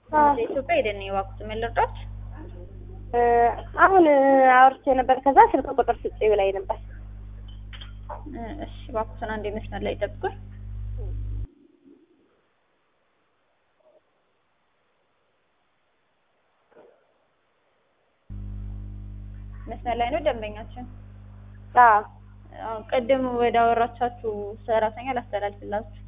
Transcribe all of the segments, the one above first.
አዎ። ኢትዮጵያ ሄደን የዋኩት ምን ልርዳት? እ፣ አሁን አውርቼ ነበር። ከዛ ስልክ ቁጥር ስጪ ብላኝ ነበር። እ፣ እሺ እባክዎትን አንዴ መስመር ላይ ጠብቁኝ። መስመር ላይ ነው ደንበኛችን። አዎ አዎ ቅድም ወደ አወራቻችሁ ሰራተኛ ላስተላልፍላችሁ።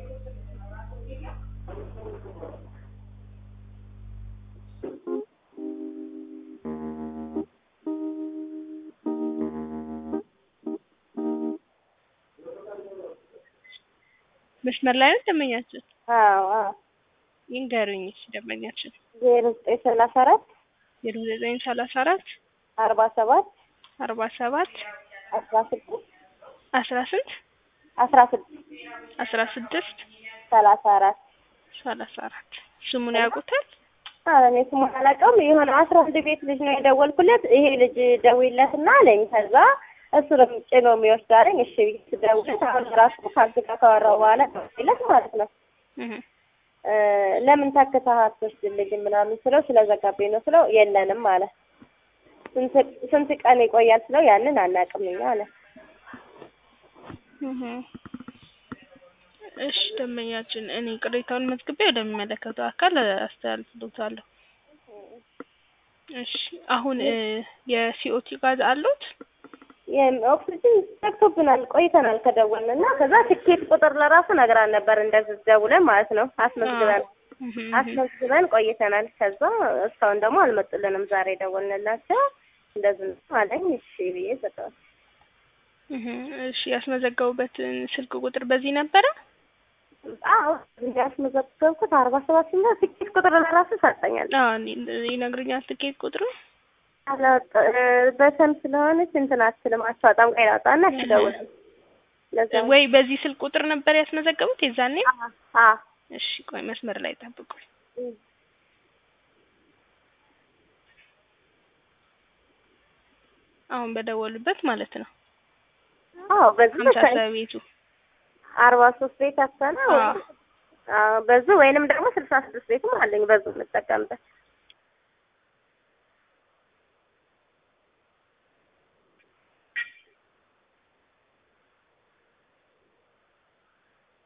መስመር ላይ ነው ደንበኛችን? አዎ አዎ ይንገሩኝ እሺ ደንበኛችን። ዜሮ ዘጠኝ ሰላሳ አራት ዜሮ ዘጠኝ ሰላሳ አራት አርባ ሰባት አርባ ሰባት አስራ ስድስት አስራ ስንት አስራ ስድስት አስራ ስድስት ሰላሳ አራት ሰላሳ አራት ስሙን ያውቁታል? ኧረ እኔ ስሙን አላውቀውም። የሆነ አስራ አንድ ቤት ልጅ ነው የደወልኩለት። ይሄ ልጅ ደውይለትና አለኝ። ከዛ እሱ ነው ጭኖ የሚወስድ አለኝ። እሺ ብዬ ስደውልለት አሁን ራሱ ከአንተ ጋር ካወራሁ በኋላ ደውይለት ማለት ነው እህ እ፣ ለምን ተክተህ አትወስድልኝም ምናምን ስለው ስለዘጋብኝ ነው ስለው የለንም አለ። ስንት ስንት ቀን ይቆያል ስለው ያንን አናውቅም እኛ አለ። እህ እሺ ደንበኛችን፣ እኔ ቅሬታውን መዝግቤ ወደሚመለከተው አካል አስተላልፍልዎታለሁ። እሺ አሁን እ፣ የሲኦቲ ጋዝ አሉት? ኦክሲጅን ዘግቶብናል ቆይተናል ከደወልን እና ከዛ ትኬት ቁጥር ለራሱ ነግራን ነበር እንደዚህ ደውለን ማለት ነው አስመዝግበን እህ አስመዝግበን ቆይተናል። ከዛ እስካሁን ደግሞ አልመጡልንም። ዛሬ ደወልንላቸው እንደዚህ ነው አለኝ። እሺ ብዬ ሰጠዋል። እህ እሺ ያስመዘገቡበትን ስልክ ቁጥር በዚህ ነበረ? አዎ ያስመዘገብኩት አርባ ሰባት ሲና ትኬት ቁጥር ለራሱ ሰጠኛል። አዎ እኔ- ይነግሩኛል ትኬት ቁጥሩ አላወጣ በሰም ስለሆነች እንትን አትልም አታወጣም። ቆይ ላውጣና እሺ ደውል ለዛ ወይ በዚህ ስልክ ቁጥር ነበር ያስመዘገቡት የዛኔ? አ እሺ ቆይ መስመር ላይ ጠብቁኝ። አሁን በደወሉበት ማለት ነው። አዎ በዚህ ሀምሳ መሰለኝ ሰባ ቤቱ አርባ ሶስት ቤት አሰና አዎ። አዎ በዙ ወይንም ደግሞ ስልሳ ስድስት ቤትም አለኝ በዙ የምጠቀምበት